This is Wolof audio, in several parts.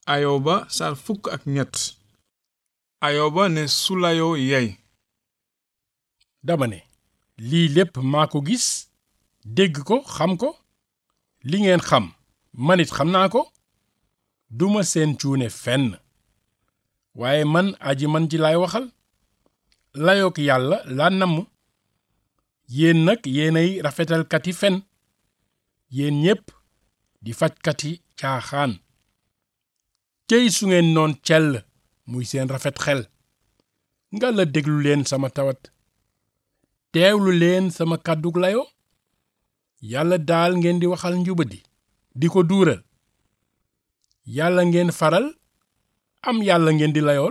ayoba sar fukk ak ñett ayoba ne sulayoo yey dama ne lii lépp maa ko gis dégg ko xam ko li ngeen xam manit xam naa ko duma seen cuune fenn waaye man aji man ji laay waxal layook yàlla laa namm yéen nag yéenay rafetalkati fen yéen ñépp di fajkati caaxaan cey su ngeen noon cell muy seen rafet xel nga la déglu leen sama tawat teewlu leen sama kàddug layo yàlla daal ngeen di waxal njubadi di ko duural yàlla ngeen faral am yàlla ngeen di layool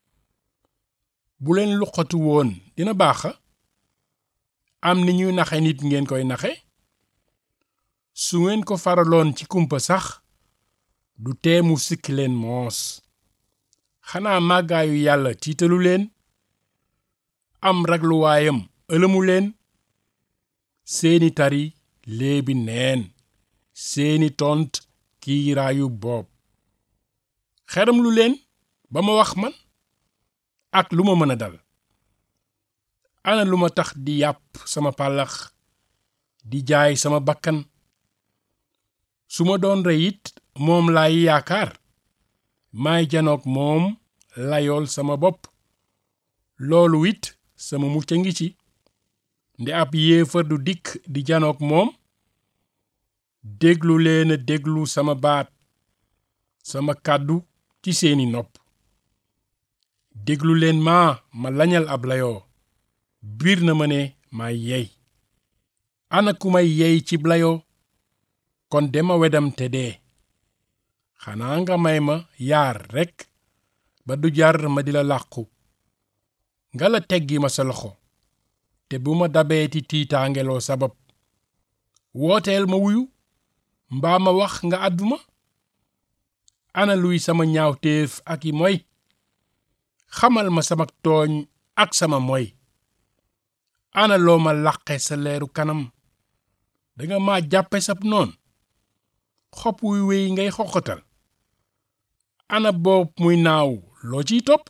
bu leen luqatu woon dina baaxa am ni ñuy naxe nit ngeen koy naxe su ngeen ko faraloon ci kumpa sax du teemu sikki leen moos xanaa màggaayu yàlla tiitalu leen am ragluwaayam ëlëmu leen seeni tari léebi neen seeni tont kiiraayu boob xeram lu leen ba ma wax man ak lu ma mën a dal ana lu ma tax di yàpp sama pàllax di jaay sama bakkan su ma doon rey it moom laay yaakaar maay janoog moom layool sama bopp loolu it sama mucc a ngi ci nde ab yéefar du dikk di janoog moom déglu leen a déglu sama baat sama kàddu ci seeni nopp déglu leen maa ma lañal ab layoo biir na ma ne may yey ana ku may yey cib layoo kon dema wedam te dee xanaa nga may ma yaar rekk ba du jar ma di la làqu nga la teggi ma sa loxo te bu ma dabeeti tiitaangeloo sabab wooteel ma wuyu mbaa ma wax nga àdduma ana luy sama ñaawteef ak i moy xamal ma sama tooñ ak sama moy ana loo ma làqe sa leeru kanam danga ma jàppe sab noon xob wuy wéy ngay xoqatal ana boob muy naaw loo ciy topp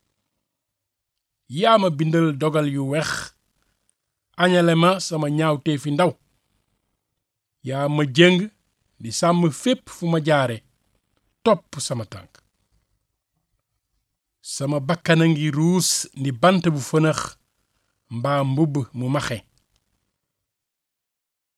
yaa ma bindal dogal yu wex añale ma sama ñaawteefi ndaw yaa ma jëng di sàmm fépp fu ma jaare topp sama tànk sama bakkana ngi ruus ni bant bu fënax mbaa mbubb mu maxe